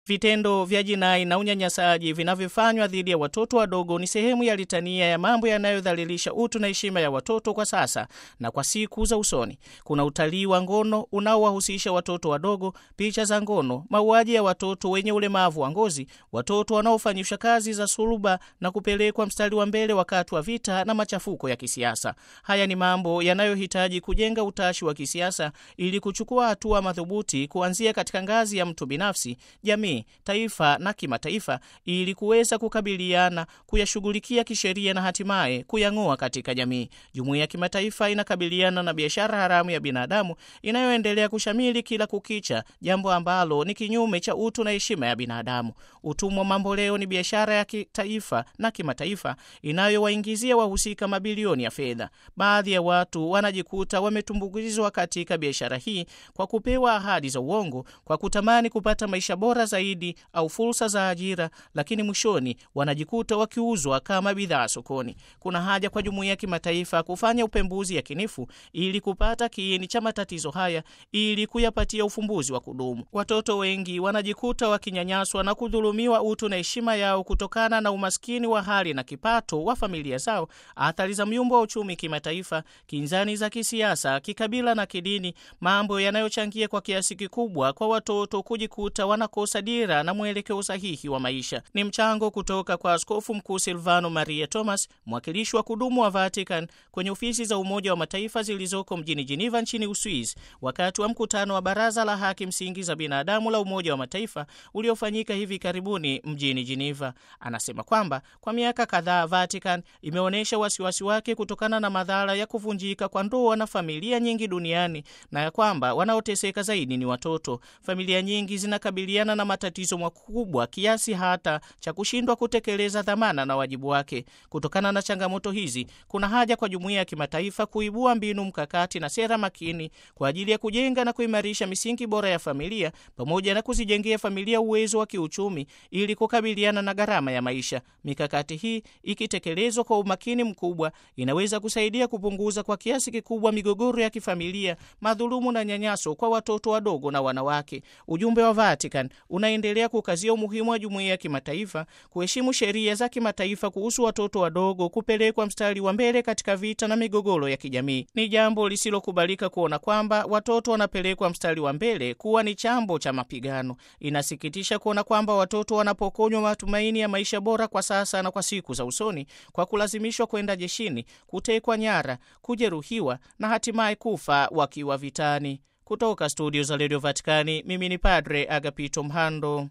Vitendo vya jinai na unyanyasaji vinavyofanywa dhidi ya watoto wadogo ni sehemu ya litania ya mambo yanayodhalilisha utu na heshima ya watoto kwa sasa na kwa siku za usoni. Kuna utalii wa ngono unaowahusisha watoto wadogo, picha za ngono, mauaji ya watoto wenye ulemavu wa ngozi, watoto wanaofanyishwa kazi za suluba na kupelekwa mstari wa mbele wakati wa vita na machafuko ya kisiasa. Haya ni mambo yanayohitaji kujenga utashi wa kisiasa ili kuchukua hatua madhubuti kuanzia katika ngazi ya mtu binafsi, jamii taifa na kimataifa ili kuweza kukabiliana, kuyashughulikia kisheria na hatimaye kuyang'oa katika jamii. Jumuiya ya kimataifa inakabiliana na biashara haramu ya binadamu inayoendelea kushamili kila kukicha, jambo ambalo ni kinyume cha utu na heshima ya binadamu. Utumwa mambo leo ni biashara ya kitaifa na kimataifa inayowaingizia wahusika mabilioni ya fedha. Baadhi ya watu wanajikuta wametumbukizwa katika biashara hii kwa kupewa ahadi za uongo, kwa kutamani kupata maisha bora zaidi au fursa za ajira, lakini mwishoni wanajikuta wakiuzwa kama bidhaa sokoni. Kuna haja kwa jumuiya ya kimataifa kufanya upembuzi yakinifu ili kupata kiini cha matatizo haya ili kuyapatia ufumbuzi wa kudumu. Watoto wengi wanajikuta wakinyanyaswa na kudhulumiwa utu na heshima yao kutokana na umaskini wa hali na kipato wa familia zao, athari za myumbo wa uchumi kimataifa, kinzani za kisiasa, kikabila na kidini, mambo yanayochangia kwa kiasi kikubwa kwa watoto kujikuta wanakosa dira na mwelekeo sahihi wa maisha. Ni mchango kutoka kwa Askofu Mkuu Silvano Maria Thomas, mwakilishi wa kudumu wa Vatican kwenye ofisi za Umoja wa Mataifa zilizoko mjini Geneva nchini Uswisi, wakati wa mkutano wa Baraza la Haki Msingi za Binadamu la Umoja wa Mataifa uliofanyika hivi karibuni mjini Geneva. Anasema kwamba kwa miaka kadhaa Vatican imeonyesha wasiwasi wake kutokana na madhara ya kuvunjika kwa ndoa na familia nyingi duniani na ya kwamba wanaoteseka zaidi ni watoto. Familia nyingi zinakabiliana na matatizo makubwa kiasi hata cha kushindwa kutekeleza dhamana na wajibu wake. Kutokana na changamoto hizi, kuna haja kwa jumuiya ya kimataifa kuibua mbinu mkakati na sera makini kwa ajili ya kujenga na kuimarisha misingi bora ya familia pamoja na kuzijengea familia uwezo wa kiuchumi ili kukabiliana na gharama ya maisha. Mikakati hii ikitekelezwa kwa umakini mkubwa, inaweza kusaidia kupunguza kwa kiasi kikubwa migogoro ya kifamilia, madhulumu na nyanyaso kwa watoto wadogo na wanawake. Ujumbe wa Vatican unaendelea kukazia umuhimu wa jumuiya ya kimataifa kuheshimu sheria za kimataifa kuhusu watoto wadogo kupelekwa mstari wa mbele katika vita na migogoro ya kijamii. Ni jambo lisilokubalika kuona kwamba watoto wanapelekwa mstari wa mbele kuwa ni chambo cha mapigano. Inasikitisha kuona kwamba watoto wanapokonywa matumaini ya maisha bora kwa sasa na kwa siku za usoni kwa kulazimishwa kwenda jeshini, kutekwa nyara, kujeruhiwa na hatimaye kufa wakiwa vitani. Kutoka studio za redio Vatikani, mimi ni Padre Agapito Mhando.